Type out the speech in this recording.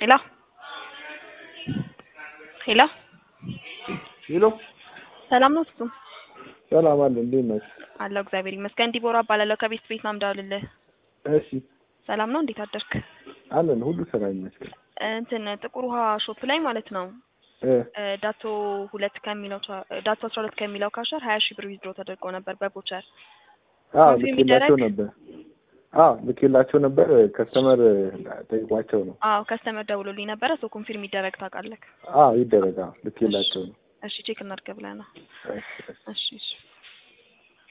ሄሎ ሄሎ ሄሎ ሰላም ነው ፍጹም? ሰላም አለ። እንዴት ነሽ? አለሁ እግዚአብሔር ይመስገን። ዲቦራ እባላለሁ ከቤት ቤት ነው የምደውልልህ። እሺ ሰላም ነው? እንዴት አደርክ? አለን ሁሉ ሰላም ይመስገን። እንትን ጥቁር ውሃ ሾፕ ላይ ማለት ነው እ እ ዳቶ ሁለት ከሚለው ቻ- ዳቶ አስራ ሁለት ከሚለው ካሸር ሀያ ሺህ ብር ዊዝድሮ ተደርጎ ነበር በቦቸር አዎ ኮንፊርም ልኬላቸው ይደረግ? ነበር። አዎ ልኬላቸው ነበር። ከስተመር ጠይቋቸው ነው። አዎ ከስተመር ደውሎልኝ ነበረ። ሰው ኮንፊርም ይደረግ ታውቃለህ? አዎ ይደረግ። አዎ ልኬላቸው ነው። እሺ ቼክ እናድርግ ብለህ ነው። እሺ እሺ። እሺ እሺ